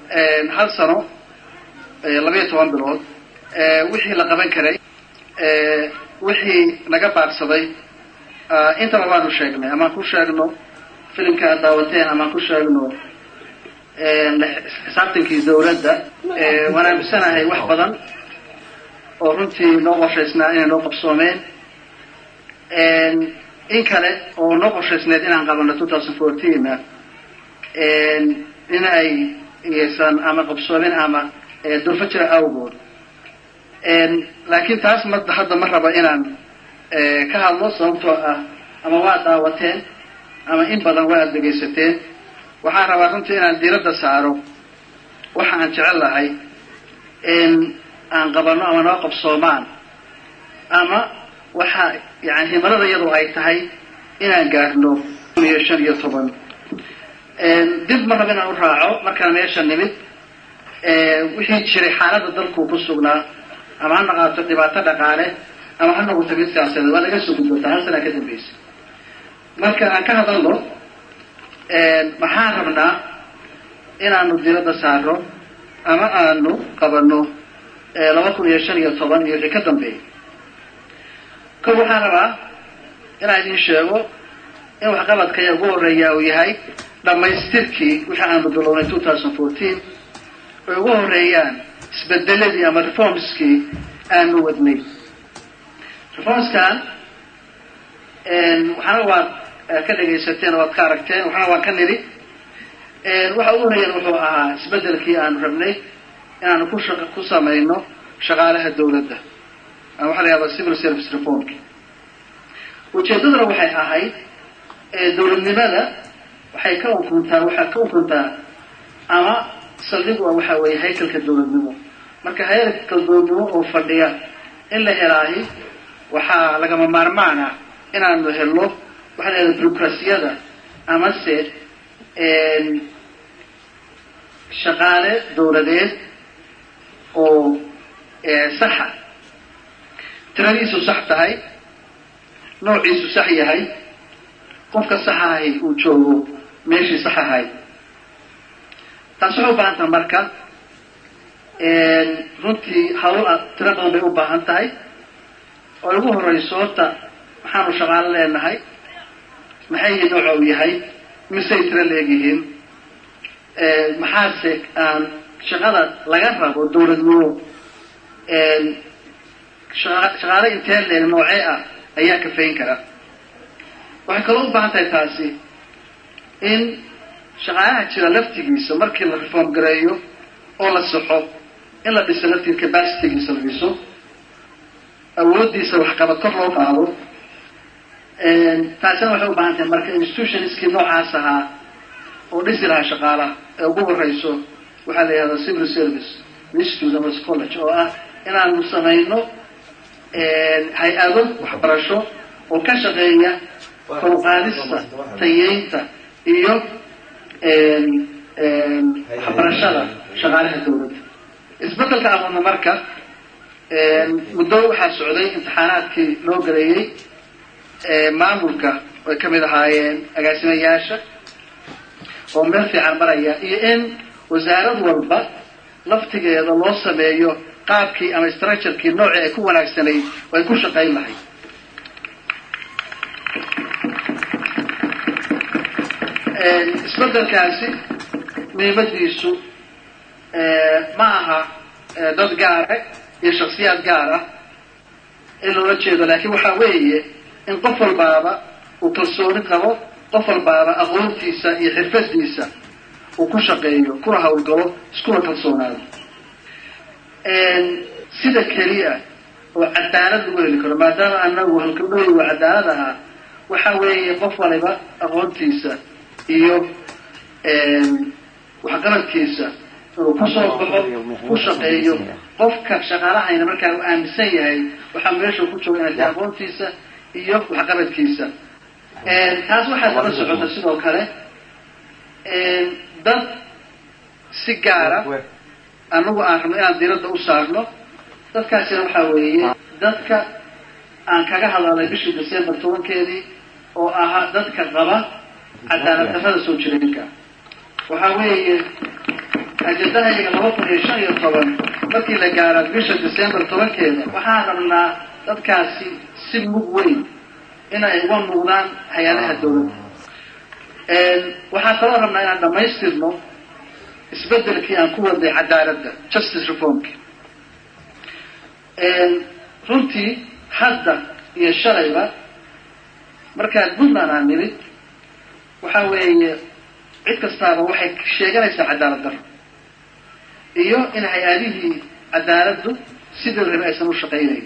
hal sano labayo toban bilood wixii la qaban karay wixii naga baaqsaday intaba waanu sheegnay amaan ku sheegno filimka aad daawateen amaan ku sheegno xisaabtankii dawladda waan aaminsanahay wax badan oo runtii noo qorshaysnaa inay noo qabsoomeen in kale oo noo qorshaysneed inaan qabano two thousand fourteena in ay ysan ama qabsoomin ama durfo jira awgood laakiin taas ma hadda ma raba inaan ka hadlo sababtoo ah ama waa daawateen ama in badan waa ad dhegaysateen waxaan rabaa runtii inaan diiradda saaro waxa aan jecel lahay in aan qabano ama noo qabsoomaan ama waxa yani himalada iyadoo ay tahay inaan gaarno kun iyo shan iyo toban dib ma raba inaan u raaco markaan meesha nimid wixii jiray xaaladda dalku ku sugnaa ama ha naqaato dhibaato dhaqaale ama ha noqoto mid siyaasadeed waa laga soo gudbootaa hal sanaa ka dambaysa marka aan ka hadalno maxaan rabnaa inaanu diiradda saaro ama aanu qabano laba kun iyo shan iyo toban iyo wixii ka dambeeya kol waxaan rabaa inaan idin sheego in waxqabadkaya ugu horeeya uu yahay dhammaystirkii wixii aanu bilownay two thousand fourteen ay ugu horeeyaan isbedeladii ama reformskii aanu wadnay reformskan waxaana waad ka dhegaysateen o waad ka aragteen waxaana waan ka nidhi waxa ugu horeeyaan wuxuu ahaa isbedelkii aanu rabnay inaanu ku sha ku samayno shaqaalaha dawladda ama waxa la yahada civil service reformki ujeedaduna waxay ahayd dawladnimada waxay ka ukuntaa waxaa ka ukuntaa ama saldhig waa waxa weeye haykalka dawladnimo marka haykalka dawladnimo oo fadhiya in la helaahi waxaa lagama maarmaan ah inaanu helno waxa la yahada bureaucrasiyada amase shaqaale dawladeed oo saxa tiradiisu sax tahay noociisu sax yahay qofka sax ahay uu joogo meeshii sax ahay taas waxay u baahan tahay marka runtii hawl tiro badan bay u baahan tahay oo ugu horeyso horta maxaanu shaqaalo leenahay maxay yihiin nooca uu yahay misay tiro leegyihiin maxaase aan shaqada laga rabo dawladnimo shaqaale intee leeg noocee ah ayaa kafayn kara waxay kaloo u baahan tahay taasi in shaqaalaha jira laftigiisa markii la reform gareeyo oo la saxo in la dhiso laftiga capacitygiisa la dhiso awooddiisa waxqabad kor loo qaado taasina waxay u baahan tahay marka institutionskii noocaas ahaa oo dhisi lahaa shaqaalaha ee ugu horeyso waxaa la yihahda civil service institute ama college oo ah inaanu samayno hay-ado waxbarasho oo ka shaqeeya koruqaadista tayeynta iyo waxbarashada shaqaalaha dawladda isbedelka amadna marka muddo waxaa socday imtixaanaadkii loo galeeyey maamulka ay kamid ahaayeen agaasimayaasha oo meel fiican maraya iyo in wasaarad walba laftigeeda loo sameeyo qaabkii ama structurekii noocii ay ku wanaagsanayd oo ay ku shaqayn lahayd isbedelkaasi muhiimadiisu ma aha dad gaara iyo shaksiyaad gaar ah in loola jeedo laakiin waxa weeye in qof walbaaba uu kalsooni qabo qof walbaaba aqoontiisa iyo xirfadiisa uu ku shaqeeyo kuna hawlgalo iskuna kalsoonaado sida keliya oo cadaalad lagu heli karo maadaama anagu halkadhooyi waa cadaalad ahaa waxa weeye qof waliba aqoontiisa iyo waxqabadkiisa inuu kusoo baxo ku shaqeeyo qofka shaqaalahayna markaa uu aaminsan yahay waxaa meesha ku jooga inay tahay aqoontiisa iyo waxqabadkiisa taas waxaa daba socota sidoo kale dad si gaara anagu aan rabno inaan diiradda u saarno dadkaasina waxaa weeye dadka aan kaga hadalnay bishii december tobankeedii oo ahaa dadka qaba cadaalad darrada soo jireenka waxaa weeye ajendahayga laba kun iyo shan iyo toban markii la gaaro bisha december tobankeeda waxaan rabnaa dadkaasi si mug weyn inay uga muuqdaan hay-adaha dawladda waxaan kaloo rabnaa inaan dhamaystirno isbedelkii aan ku waday cadaaladda justice reformki runtii hadda iyo shalayba markaan puntland aan nimid waxa weeye cid kastaaba waxay sheeganaysaa cadaalad daro iyo in hay-adihii cadaaladdu sidii rabe aysan u shaqaynayn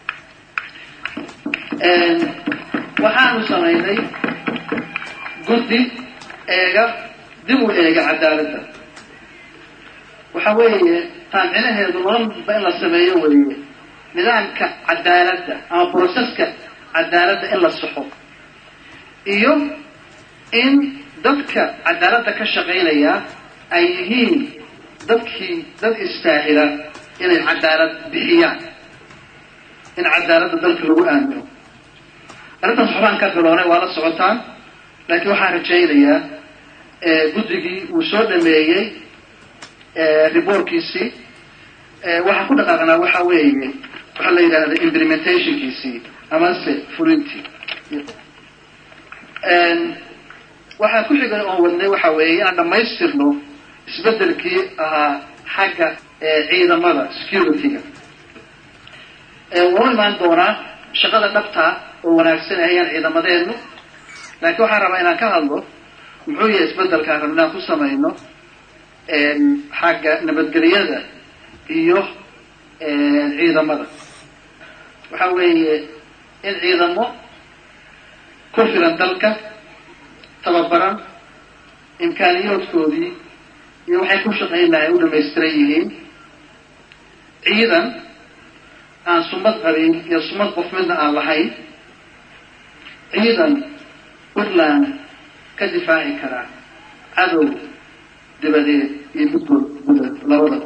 waxaanu samaynay guddi eega dib u eega cadaaladda waxa weeye taamcinaheedu maranba in la sameeyo weeye nidaamka cadaaladda ama broseska cadaaladda in la saxo iyo in dadka cadaaladda ka shaqaynaya ay yihiin dadkii dad istaahila inay cadaalad bixiyaan in cadaaladda dalka lagu aamino arrintaas waxbaan ka bilownay waa la socotaan laakiin waxaan rajaynayaa guddigii uu soo dhameeyey reportkiisii waxaan ku dhaqaaqnaa waxa weeye waxaa la yidhaahda implementationkiisii amase fulintii waxaa ku xigay oon wadnay waxa weeye inaan dhamaystirno isbedelkii ahaa xagga ciidamada security-ga wau imaan doonaa shaqada dhabtaa oo wanaagsan ayaan ciidamadeenu laakiin waxaan rabaa inaan ka hadlo muxuu yahay isbedelkaan rabna inaan ku samayno xagga nabadgelyada iyo ciidamada waxa weeye in ciidamo ku filan dalka tababaran imkaaniyoodkoodii iyo waxay ku shaqayn lahay u dhamaystiran yihiin ciidan aan sumad qabin iyo sumad qof midna aan lahayn ciidan puntland ka difaaci karaa cadow dabadeed iyo midgood gudad labadaba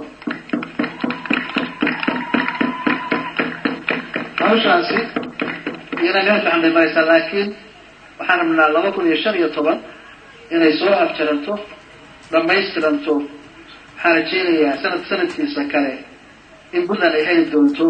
hawshaasi iyana meel fiican bay maraysaa laakiin waxaan rabnaa laba kun iyo shan iyo toban inay soo afjaranto dhamaystiranto waxaan rajeynayaa sanad sanadkiisa kale in puntland ay heli doonto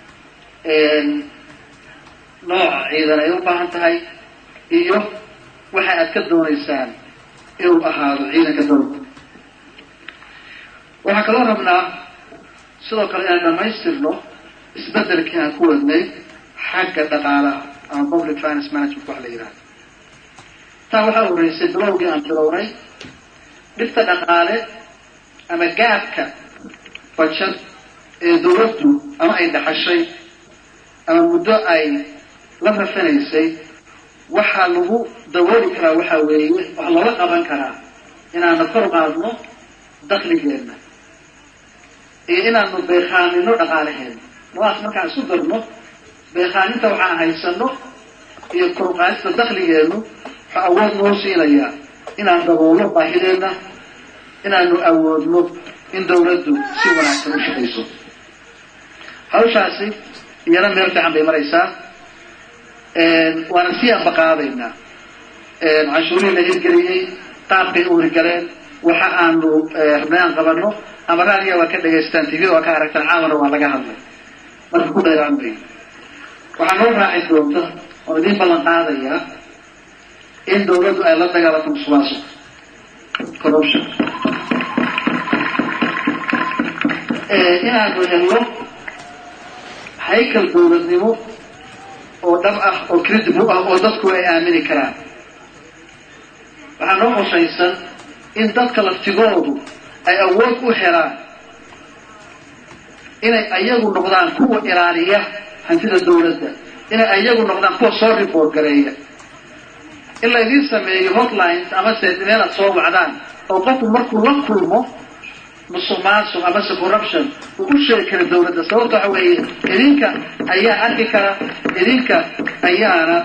nooca ciidan ay u baahan tahay iyo waxa aad ka doonaysaan inuu ahaado ciidanka dowlada waxaan kaloo rabnaa sidoo kale inaan dhamaystirno isbedelkii aan ku wadnay xagga dhaqaalaha ama public finance management wax la yidhahdo taa waxaa horeysay bilowgii aan bilownay dhibta dhaqaale ama gaabka bajad ee dawladdu ama ay dhaxashay ama muddo ay la rafanaysay waxaa lagu dabooli karaa waxa weeye wax looga qaban karaa inaanu kor qaadno dakligeenna iyo inaanu beekhaamino dhaqaalaheena labadaas markaan isu darno beekhaaminta waxaan haysano iyo korqaadista dakligeennu waxaa awood noo siinayaa inaan daboolno baahideenna inaanu awoodno in dawladdu si wanaagsan u shaqayso hawshaasi iyana meel fiican bay maraysaa waana sii ambaqaadaynaa canshuurihii la hirgeliyey qaabkay u hirgaleen waxa aanu rabnay aan qabano ama raadiya waa ka dhagaystaan tvda waa ka aragtaan caawana waa laga hadlay marka ku dheeraanbay waxaa noo raaci doonta oon idiin ballan qaadayaa in dawladdu ay la dagaalanto musuqmaasuq corruption inaanu helno haykal dawladnimo oo dhab ah oo credible ah oo dadku ay aamini karaan waxaa noo qoshaysan in dadka laftigoodu ay awood u helaan inay ayagu noqdaan kuwa ilaaliya hantida dawladda inay ayagu noqdaan kuwa soo report gareeya in laydiin sameeyo hotlines amase meel aad soo wacdaan oo qofku markuu la kulmo musuq maasuq amase corruption uu u sheegi kara dawladda sababta waxa weeye idinka ayaa arki kara idinka ayaana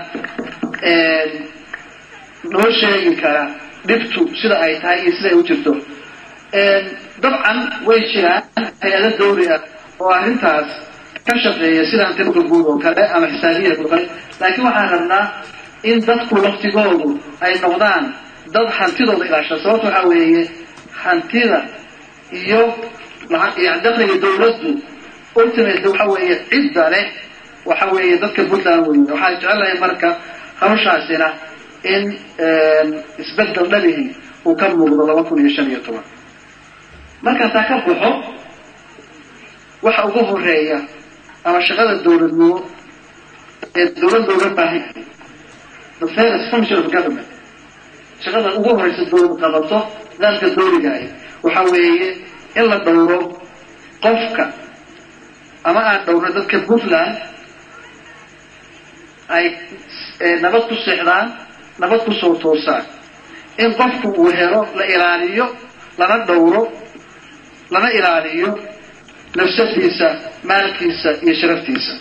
noo sheegi kara dhibtu sida ay tahay iyo sida ay u jirto dabcan way jiraan hay-ado dawri ah oo arrintaas ka shaqeeya sida hantinuka guud oo kale ama xisaabiyadka oo kale laakiin waxaan rabnaa in dadku laftigoodu ay noqdaan dad hantidooda ilaasha sababta waxaa weeye hantida iyo yani dakhliga dawladdu ultimate waxa weeye cidda leh waxa weeye dadka puntland wey waxaan jecelahay marka hawshaasina in isbedel dhabihi uu ka muuqdo laba kun iyo shan iyo toban markaasaa ka baxo waxa ugu horeeya ama shaqada dawladnimo ee dawlad looga baahan yahay the fairest function of government shaqada ugu horeysa dawlad qabato nidaamka dawligaah waxa weeye in la dhowro qofka ama aan dhowro dadka puntland ay nabad ku seexdaan nabad kusoo toosaan in qofku uu helo la ilaaliyo lana dhowro lana ilaaliyo nafsadiisa maalkiisa iyo sharaftiisa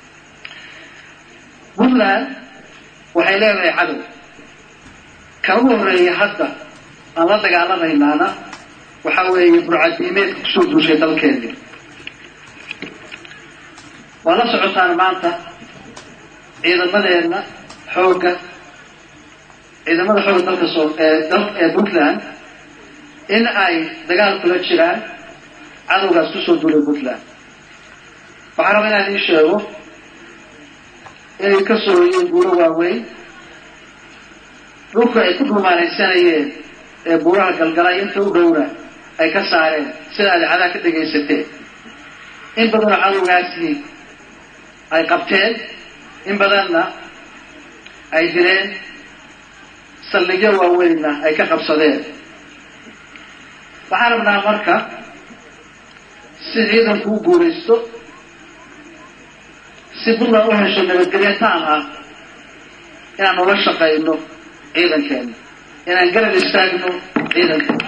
puntland waxay leedahay cadow kan ugu horeeya hadda aan la dagaalamaynaana waxa weeye burcadiimeedka kusoo duushay dalkeennii waa la socotaan maanta ciidamadeena xoogga ciidamada xoogga dalka soo ee puntland in ay dagaal kula jiraan cadowgaas kusoo duulay puntland waxaan rabaa inaan ii sheego inay ka soo hoyeen buuro waaweyn dhulka ay ku dhumaanaysanayeen ee buuraha galgalay inta u dhowna ay ka saareen sida adeecadaha ka dhegaysateen in badanoo cadowgaasi ay qabteen in badanna ay dileen saldhigyo waaweynna ay ka qabsadeen waxaan rabnaa marka si ciidanku u guulaysto si puntland u hesho nabadgelyo taam ah inaan ula shaqayno ciidankeena inaan garab istaagno ciidankeena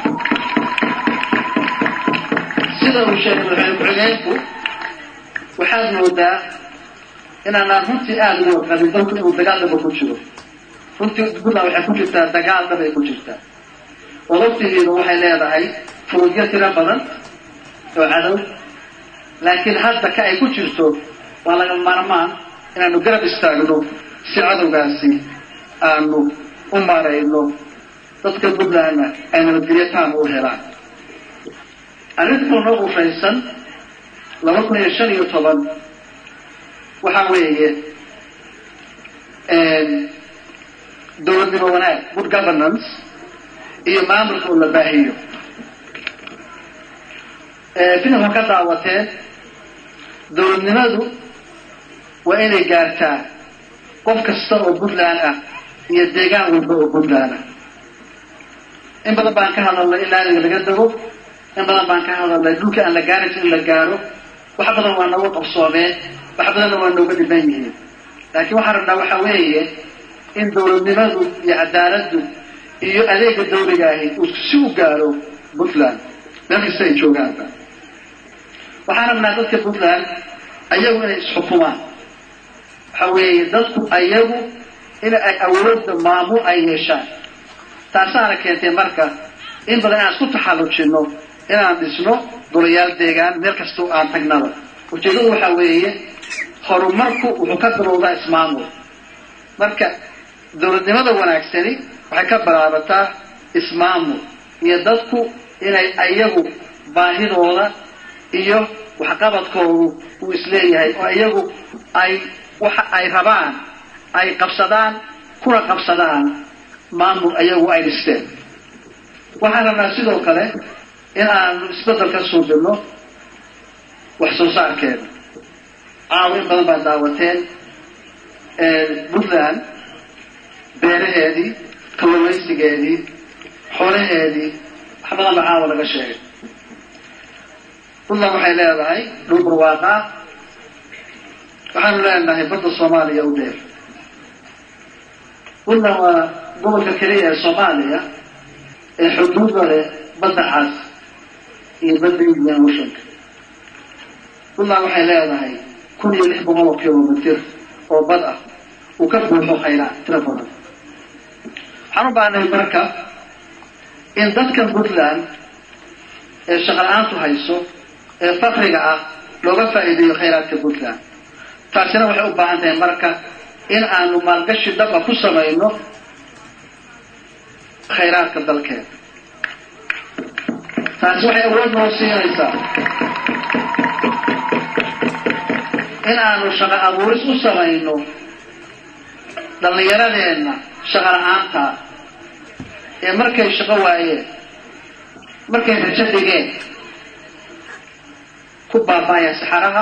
sida uu sheegay madaxweyne ku-xigeenku waxaad moodaa inaanaan runtii aada ugu warqabin dalku inuu dagaal dhaba ku jiro runtii puntland waxay ku jirtaa dagaal dhabay ku jirtaa oo waqtigeedu waxay leedahay furudyo tiro badan oo cadow laakiin hadda ka ay ku jirto waa laga maarmaan inaanu garab istaagno si cadowgaasi aanu u maarayno dadka puntlandna ay nabadgelyo taama u helaan arrintuu noo ufaysan laba kun iyo shan iyo toban waxa weeye dawladnimo wanaag good governance iyo maamulka oo la baahiyo filimka ka daawateen dawladnimadu waa inay gaartaa qof kasta oo puntland ah iyo deegaan walba oo puntland ah in badan baan ka hadalnay in laaliga laga dago in badan baan ka hadalnay dhulka aan la gaarin in la gaaro wax badan waa nooga qabsoomeen wax badanna waa nooga dhiban yihiin laakiin waxaan rabnaa waxa weeye in dawladnimadu iyo cadaaladdu iyo adeega dawliga ahi uu si u gaaro puntland meel kasta ay joogaanba waxaan rabnaa dadka puntland ayagu inay isxukumaan waxa weeye dadku ayagu in ay awoodda maamul ay yeeshaan taasaana keentay marka in badan inaan isku taxallujinno inaan dhisno golayaal deegaan meel kastoo aan tagnaba ujeedadu waxa weeye horumarku wuxuu ka bilowdaa ismaamul marka dawladnimada wanaagsani waxay ka bilaabataa ismaamul iyo dadku inay ayagu baahidooda iyo waxqabadkoodu uu isleeyahay oo iyagu ay waxa ay rabaan ay qabsadaan kuna qabsadaan maamul ayagu ay dhisteen waxaan rabnaa sidoo kale in aanu isbeddel ka suubino wax soo saarkeeda caawa in badan baad daawateen puntland beeraheedii kalluumaysigeedii xoolaheedii wax badan baa caawa laga sheegay puntland waxay leedahay dhul barwaaqaa waxaanu leenahay badda soomaaliya u dheer puntland waa gobolka keliya ee soomaaliya ee xuduuda leh badda cas iyo badda indian oceanka puntland waxay leedahay kun iyo lix boqol oo kilomitr oo bad ah uu ka buuxo khayraa tiro badan waxaan u baahnahay marka in dadkan puntland ee shaqala-aantu hayso ee fakriga ah looga faa'iideeyo khayraadka puntland taasina waxay u baahan tahay marka in aanu maalgashi dhaba ku samayno khayraadka dalkeeda taasi waxay awood noo siinaysaa in aanu shaqo abuuris u samayno dhallinyaradeenna shaqo la-aanta ee markay shaqo waayeen markay rajo dhigeen ku baaba'aya saxaraha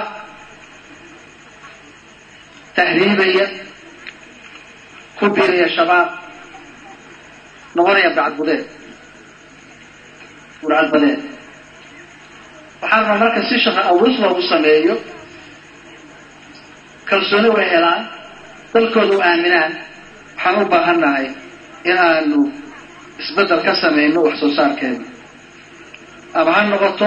tahriibaya ku biiraya shabaab noqonaya bacadbudeed burcadbadeed waxaa rabaa marka si shaqo abuuris loogu sameeyo kalsooni way helaan dalkooda u aaminaan waxaan u baahan nahay in aanu isbeddel ka samayno wax soo saarkeena ama ha noqoto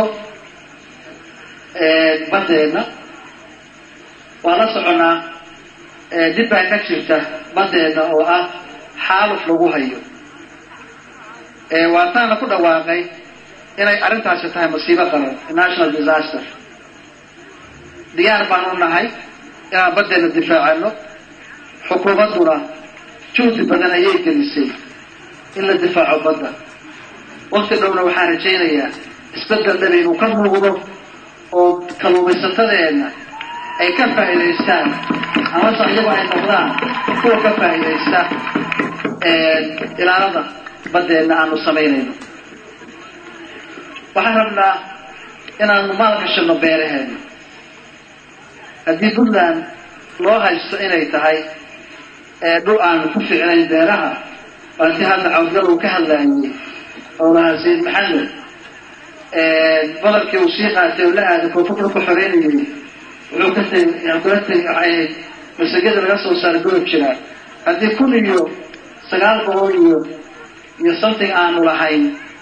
baddeena waa la soconaa dib baa ka jirta baddeena oo ah xaaluf lagu hayo waataana ku dhawaaqay inay arrintaasi tahay masiibo qaran national disaster diyaar baan u nahay inaan baddeena difaacano xukuumadduna juhdi badan ayay gelisay in la difaaco badda wakti dhowna waxaan rajaynayaa isbeddel dhaba inuu ka muuqdo oo kalluumaysatadeenna ay ka faa'iidaystaan amase iyagu ay noqdaan kuwa ka faa'iidaysta ilaalada baddeenna aanu samaynayno waxaan rabnaa inaanu maal gashano beeraheena haddii puntland loo haysto inay tahay dhul aanu ku ficnayn beeraha waanti hadda cawdgal uu ka hadlaayey oo lahaa sayid maxamed badalkii uu sii qaatay oo la aaday koonfurta ku xoreynayay wuxuu ka tegay kula tegay waxay ahayd masagada laga soo saaray golob jiraa haddii kun iyo sagaal boqol iyo iyo something aanu lahayn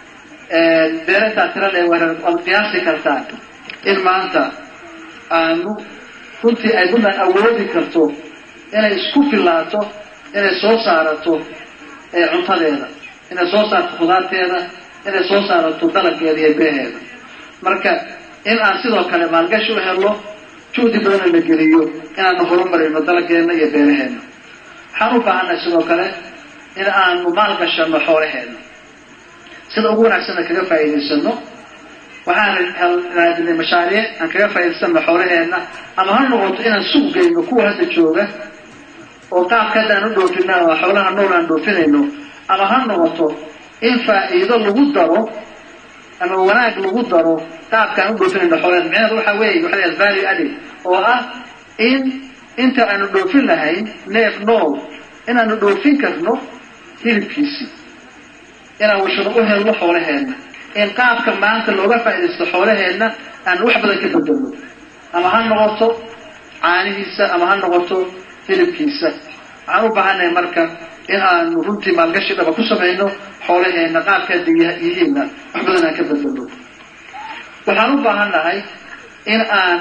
beerataa tirada ee wareer waad qiyaasi kartaa in maanta aanu runtii ay puntland awoodi karto inay isku filaato inay soo saarato cuntadeeda inay soo saarto khudaarteeda inay soo saarato dalaggeeda iyo beeheeda marka in aan sidoo kale maalgashi u helno juhdi badana la geliyo inaanu horumarino dalaggeena iyo beeraheena waxaan u baahannahay sidoo kale in aanu maalgashano xoolaheena sida ugu wanaagsanna kaga faa'iidaysano waxaan raadinay mashaariic aan kaga faa'idaysano xoolaheena ama ha noqoto inaan suuq geyno kuwa hadda jooga oo qaabka hadda aan u dhoofina oo xoolaha nool aan dhoofinayno ama ha noqoto in faa'iido lagu daro ama wanaag lagu daro qaabka aan u dhoofinayno xoolaheena micnaheedu waxa weeye waxa la value added oo ah in inta aanu dhoofin lahayn neef nool inaanu dhoofin karno hilibkiisii inaan washado u helno xoolaheenna in qaabka maanta looga faa'iidaysto xoolaheenna aan wax badan ka bedelno ama ha noqoto caanihiisa ama ha noqoto hilibkiisa waxaan u baahannahay marka in aanu runtii maalgashi dhaba ku samayno xoolaheenna qaabkaa yihiinna wax badan aan ka bedelno waxaan u baahannahay in aan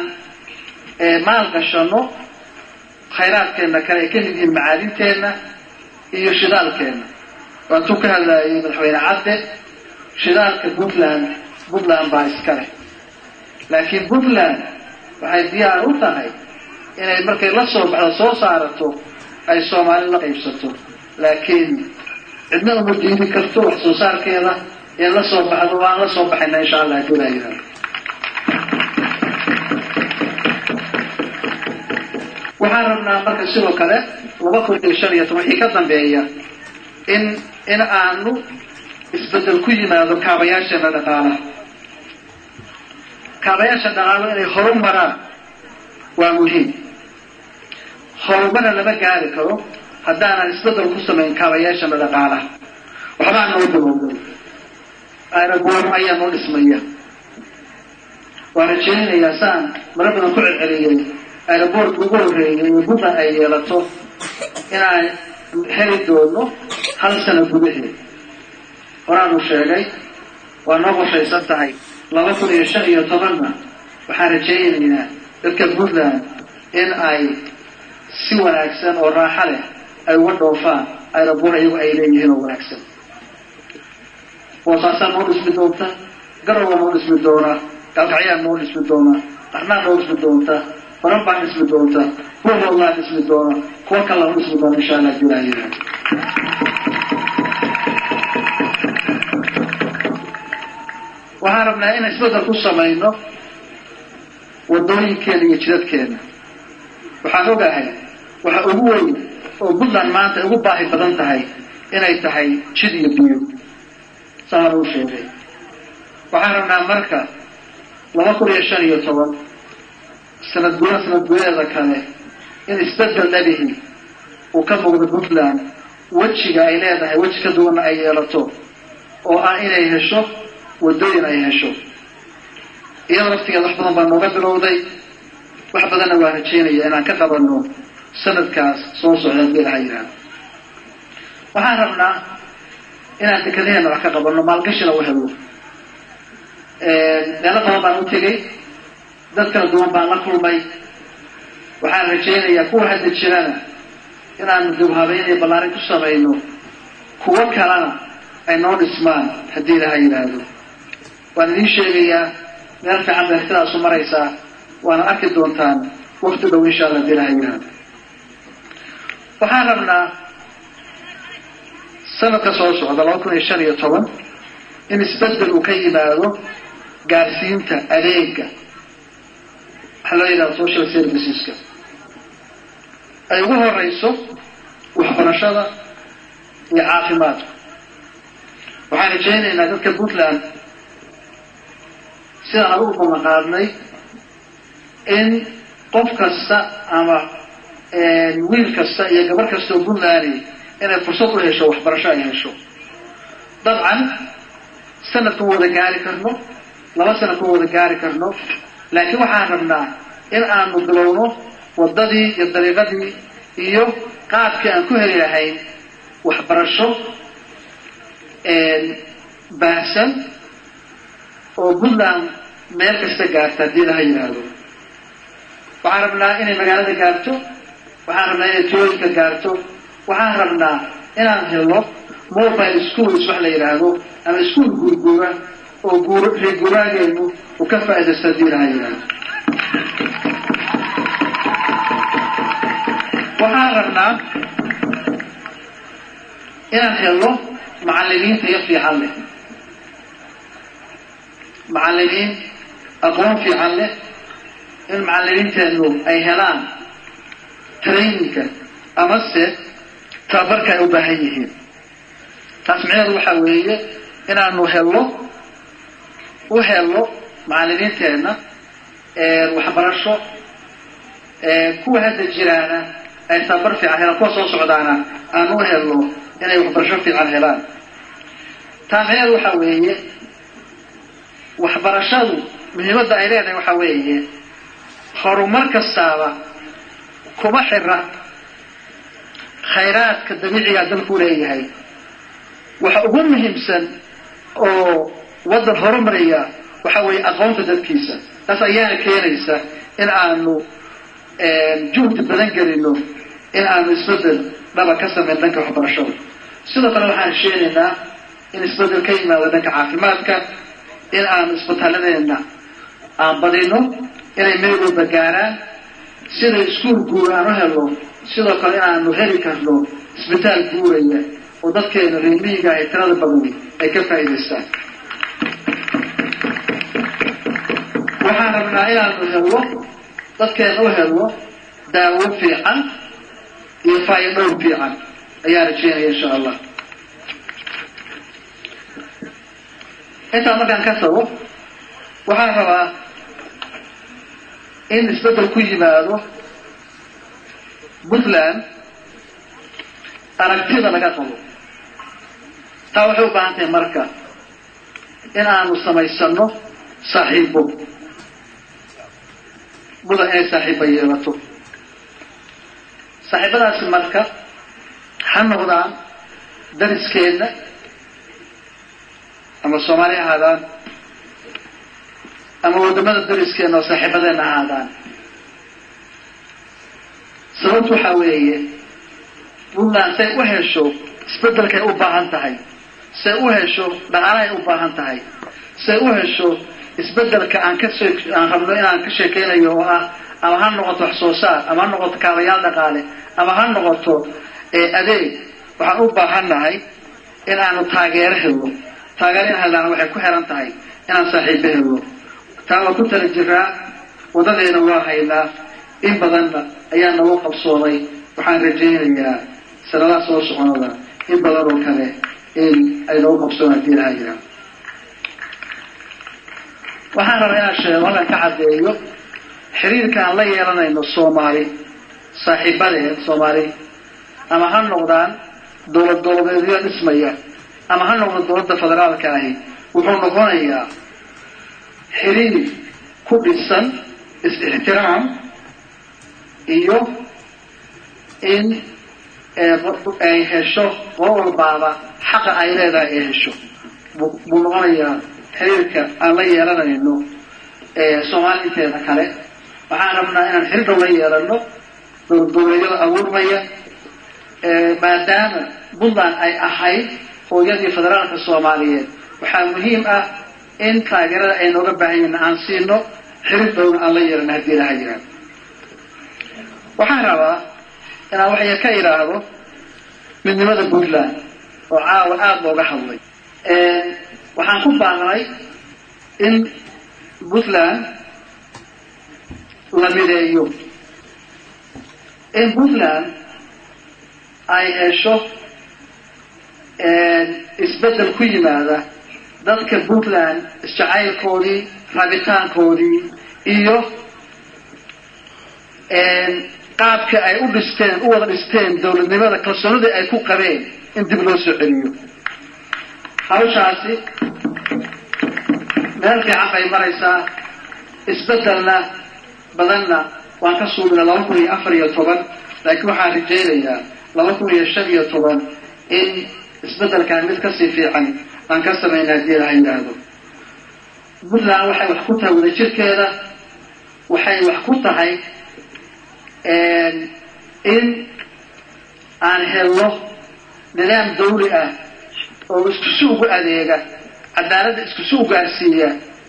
maalgashano khayraadkeenna kale ay ka mid yihiin macaadinteenna iyo shidaalkeenna waatuu ka hadlaayay madaxweyne cadde shidaalka puntland puntland baa iska leh laakiin puntland waxay diyaar u tahay inay markay la soo baxdo soo saarato ay soomaali la qaybsato laakiin cidna uma diidi karto wax soo saarkeeda in la soo baxdo waan la soo baxayna insha allah haddii laa yidhahdo waxaan rabnaa marka sidoo kale laba kun iyo shan iyo toban wixii ka dambeeya in in aanu isbedel ku yimaado kaabayaasheena dhaqaalaha kaabayaasha dhaqaalo inay horumaraan waa muhiim horumarna lama gaari karo haddaanan isbedel ku samayn kaabayaashana dhaqaalaha waxbaa noo bilowday aeroboor ayaa noo dhismaya waan rajaynayaa saan mara badan ku celceliyey aeroboortka ugu horreeyay ee puntland ay yeelato inaan heli doono hal sano gudaheed horaanu sheegay waa noo qorshaysan tahay laba kun iyo shan iyo tobanna waxaan rajaynaynaa dadka puntland in ay si wanaagsan oo raaxo leh ay uga dhoofaan aeroboor iyagu ay leeyihiin oo wanaagsan boosaasaa noo dhismi doonta garowa noo dhismi doonaa gaalkacyaa noo dhismi doonaa qarnaa noo dhismi doonta baran baa dhismi doonta buurhoodlaa dhismi doona kuwa kalaa noo dhismi doona insha allah julaayah waxaan waxaan rabnaa in isbeddel ku samayno wadooyinkeena iyo jidadkeena waxaan ogahay waxa ugu weyn oo puntland maanta ay ugu baahi badan tahay inay tahay jid iyo biyo saaan uu sheegay waxaan rabnaa marka laba kun iyo shan iyo toban sanad guda sanad gudaheeda kale in isbeddel dhalihi uu ka muuqdo puntland wejiga ay leedahay weji ka duwanna ay yeelato oo ah inay hesho wadooyin ay hesho iyada laftigeed wax badan baa nooga bilowday wax badanna waa rajeynaya inaan ka qabanno sanadkaas soo socda hadii ilaha yidhaahdo waxaan rabnaa inaan dekadaheena wax ka qabanno maalgashina u helo meelo badan baan u tegey dad kala duwan baan la kulmay waxaan rajaynayaa kuwa hadda jirana inaanu dibhabeyn iyo ballaarin ku samayno kuwo kalena ay noo dhismaan haddii ilaha yidhaahdo waan idiin sheegayaa meel fiican bay artidaasu maraysaa waana arki doontaan wakti dhow insha alla hadii ilaha yidhaahdo waxaan rabnaa sanadka soo socda laba kun iyo shan iyo toban in isbeddel uu ka yimaado gaarsiinta adeega waxaa loo yidhahda social serviceska ay ugu horeyso waxbarashada iyo caafimaadka waxaan rajaynaynaa dadka puntland sidaan adugu ballanqaadnay in qof kasta ama wiil kasta iyo gabar kasta oo puntland inay fursad u hesho waxbarasho ay hesho dabcan sanad kuma wada gaari karno laba sana kuma wada gaari karno laakiin waxaan rabnaa in aanu bilowno waddadii iyo dariiqadii iyo qaabkii aan ku heli lahayn waxbarasho baahsan oo puntland meel kasta gaarta haddii laha yidhaahdo waxaan rabnaa inay magaalada gaarto waxaan rabnaa inay tulooyinka gaarto waxaan rabnaa inaan helo mobile schools wax la yidhaahdo ama iskuol guurguura oo guur reer guuraageenu uu ka faaidaysto haddii laha yidhaahdo waxaan rabnaa inaan helo macalimiinta iyo fiican leh macalimiin aqoon fiican leh in macalimiinteenu ay helaan traininka amase tababarka ay u baahan yihiin taas micneheedu waxaa weeye inaanu helo u helo macalimiinteenna waxbarasho kuwa hadda jiraana ay tababar fiican helaan kuwa soo socdaana aanu u helo inay waxbarasho fiican helaan taa micneheedu waxaa weeye waxbarashadu muhiimadda ay leedahay waxaa weeye horumar kastaaba kuma xira khayraadka dabiicigaa dalkuu leeyahay waxa ugu muhiimsan oo waddan horumaraya waxa weeye aqoonta dadkiisa taas ayaana keenaysa in aanu juhdi badan gelino in aanu isbeddel dhaba ka samayn dhanka waxbarashada sidoo kale waxaan sheegaynaa in isbeddel ka yimaado dhanka caafimaadka in aanu isbitaalladeena aan badino inay meel walba gaaraan sida iskuol guur aan u helo sidoo kale inaanu heli karno isbitaal guuraya oo dadkeena reemiyiga ay tirada badani ay ka faa'iidaystaan waxaan rabnaa inaanu helo dadkeena u helo daawo fiican iyo faayadhowr fiican ayaan rajeynaya insha allah intaa markaan ka tago waxaan rabaa in isbeddel ku yimaado puntland aragtida laga qabo taa waxay u baahan tahay marka in aanu samaysano saaxiibo mudan inay saaxiiba yeelato saaxiibadaasi marka ha noqdaan dariskeedna ama soomaali ahaadaan ama waddamada dariskeena oo saaxiibadeena ahaadaan sababtu waxaa weeye puntland say u hesho isbeddelkay u baahan tahay say u hesho dhaqaalahay u baahan tahay say u hesho isbeddelka aan ka shee aan rabno inaan ka sheekeynayo oo ah ama ha noqoto wax soo saar ama ha noqoto kaabayaal dhaqaale ama ha noqoto adeeg waxaan u baahan nahay in aanu taageero helno taageero in helnaana waxay ku xiran tahay inaan saaxiibo helno taa waa ku tala jiraa wadadeena waa haynaa in badanna ayaa nagu qabsoomay waxaan rajaynayaa sanadaha soo soconada in badan oo kale in ay nagu qabsoomaan hadii lahaa jiraan waxaan rabaa inaan sheego halkan ka caddeeyo xiriirka aan la yeelanayno soomaali saaxiibadeed soomaali ama ha noqdaan dowlad dowladeedyo dhismaya ama ha noqdo dowladda federaalka ahi wuxuu noqonayaa xiriir ku dhisan is-ixtiraam iyo in ay hesho qolo walbaaba xaqa ay leedahay ay hesho buu noqonayaa xiriirka aan la yeelanayno soomaali inteeda kale waxaan rabnaa inaan xiriir dhow la yeelano dowladyada abuurmaya maadaama puntland ay ahayd hooyadii federaalka soomaaliyeed waxaa muhiim ah in taageerada ay nooga baahan yihin aan siino xiriir dhowna aan la yeelano haddii laha jiraan waxaan rabaa inaan waxya ka idhaahdo midnimada puntland oo caawa aada looga hadlay waxaan ku baaqnay in puntland la mideeyo in puntland ay hesho isbeddel ku yimaada dadka puntland isjacaylkoodii rabitaankoodii iyo qaabka ay u dhisteen u wada dhisteen dowladnimada kalsoonidii ay ku qabeen in dib loo soo celiyo hawshaasi meel fiican bay maraysaa isbeddelna badanna waan ka suubina laba kun iyo afar iyo toban laakiin waxaan rajaynayaa laba kun iyo shan iyo toban in isbeddelkan mid kasii fiican aan ka samayna haddii laha yidhaahdo puntland waxay wax ku tahay wadajirkeeda waxay wax ku tahay in aan helno nidaam dawli ah oo iskusi ugu adeega cadaaladda iskusi u gaarsiiya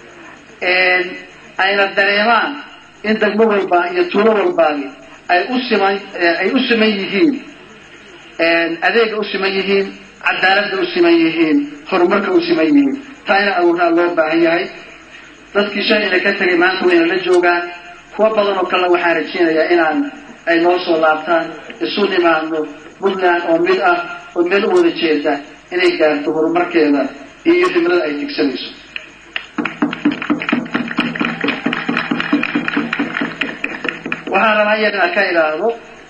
ayna dareemaan in degmo walba iyo tuulo walbaani ay u siman ay u siman yihiin adeega u siman yihiin cadaaladda u siman yihiin horumarka u siman yihiin taa ina awournaa loo baahan yahay dadkii shalayna ka tegay maanta wayna la joogaan kuwa badan oo kalena waxaan rajaynayaa inaan ay noo soo laabtaan isu nimaadno puntland oo mid ah oo meel u wada jeeda inay gaarto horumarkeeda iyo himlada ay tigsanayso waxaan rabaa iyagana ka idhaahdo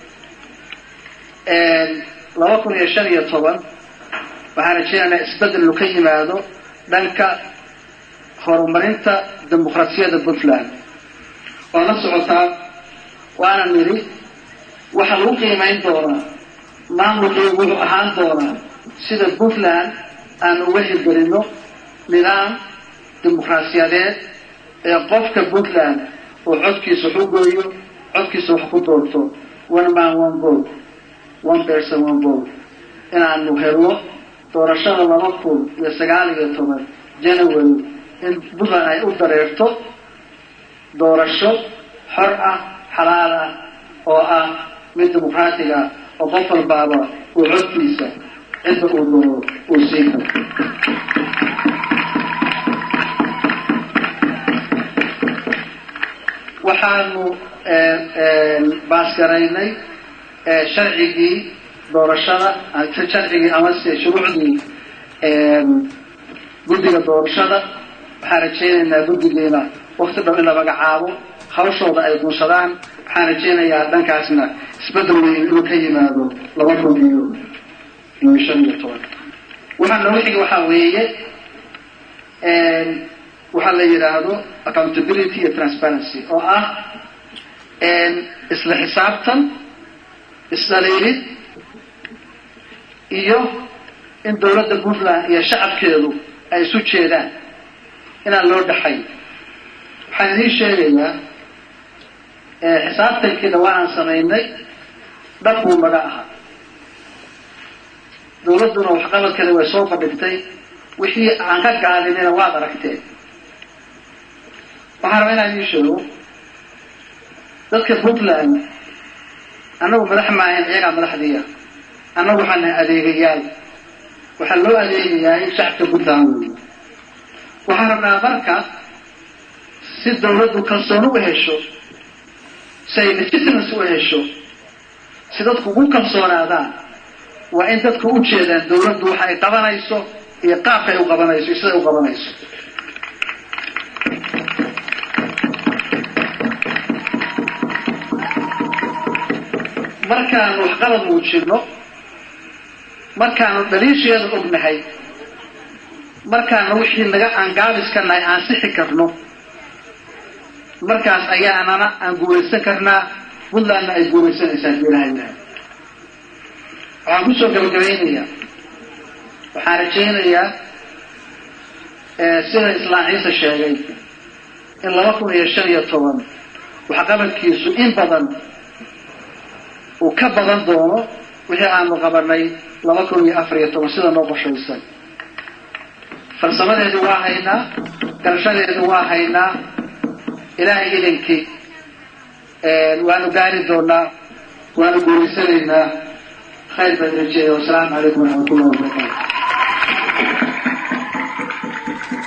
laba kun iyo shan iyo toban waxaan rajaynaynaa isbeddel inu ka yimaado dhanka horumarinta dimuqraasiyadda puntland waa la socotaa waana nidhi waxaa lagu qiimayn doonaa maamulkii wuxuu ahaan doonaa sida puntland aan uga hirgelino nidaam dimuqraasiyadeed ee qofka puntland oo codkiisa wax u gooyo codkiisa wax ku doorto one man one vote one person one vote inaanu helno doorashada laba kun iyo sagaal iyo toban january in puntland ay u dareerto doorasho xor ah xalaal ah oo ah mid dimuqraatiga ah oo qof walbaaba uu codkiisa cidda uu doono uu sii karo waxaanu baasgaraynay sharcigii doorashada sharcigii amase shuruucdii guddiga doorashada waxaan rajaynaynaa guddigiina wakti dhow in la magacaabo hawshooda ay gunsadaan waxaan rajaynayaa dhankaasna isbeddel weyn inuu ka yimaado laba kun iyo iyo shan iyo toban waxaa noogu xiga waxaa weeye waxaa la yidhaahdo accountability iyo transparency oo ah isla xisaabtan isdhaliilid iyo in dawladda puntland iyo shacabkeedu ay isu jeedaan inaan loo dhaxay waxaan idiin sheegayaa xisaabtankii dhawaan samaynay dhab buu naga ahaa dawladduna waxqabadkeeda way soo bandhigtay wixii aan ka gaadinina waad aragteen waxaan rabaa inaan idiin sheego dadka puntland annagu madax maahayn iyagaa madaxdiiya annagu waxaan nahay adeegayaal waxaa loo adeegayahay shacabka puntland wey waxaan rabnaa marka si dawladdu kalsooni u hesho si ay legitimacy u hesho si dadku ugu kalsoonaadaan waa in dadku u jeedaan dawladdu waxa ay qabanayso iyo qaabka ay u qabanayso iyo siday u qabanayso markaanu waxqabad muujino markaanu dhaliisheeda ognahay markaanu wixii naga aan gaabiska nahay aan sixi karno markaas ayaanana aan guulaysan karnaa puntlandna ay guulaysanaysaa hadii ilahay ilahay waxaan kusoo gabagabaynayaa waxaan rajaynayaa sida islaan ciise sheegay in laba kun iyo shan iyo toban waxqabadkiisu in badan uu ka badan doono wixii aanu qabanay laba kun iyo afar iyo toban sida noo qoshaysan farsamadeedu waa haynaa garashadeedu waa haynaa ilaahay idankii waanu gaari doonaa waanu guulaysanaynaa khayr baan rajeeya wasalaamu calaykum waraxmat ullahi wabarakaatu